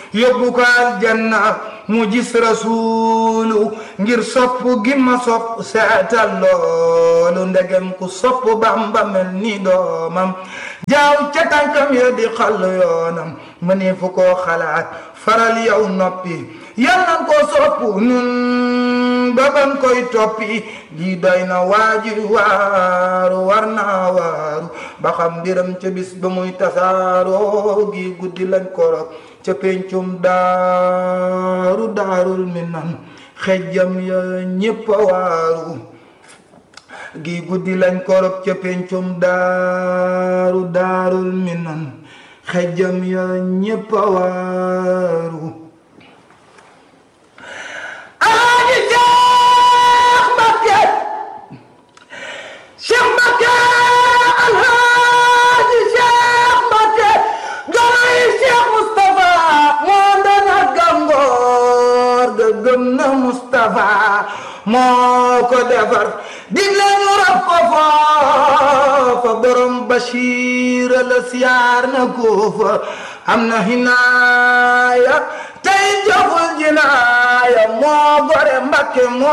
yóbbu ko aljanna mu gis rasuulu ngir sopp gi ma sopp seetal loolu ndegem ku sopp bamba mel ni doomam jaaw ca tànkam ya di xàll yoonam ma ne fu koo xalaat faral yow noppi yàlla ko sopp nun baban koy toppi lii doy na waaji waaru war naa waaru ba xam mbiram ca bis ba muy tasaaroo gi guddi lañ korok ca pencum daaru daarul minan xejjam ya ñépp a waaru gi guddi lañ korok ca pencum daaru daarul minan xejjam ya ñépp a waaru alaaji Cheikh Mbacké Cheikh Mbacké alaaji Cheikh Mbacké ganay Cheikh Moustapha moo ndana gàngoor ga gëm na Moustapha moo ko defar digle ñu rab ko foofa borom Bachir la siyaar na ko fa am na hinaaya tey joful jinaaya moo gore Mbacké moo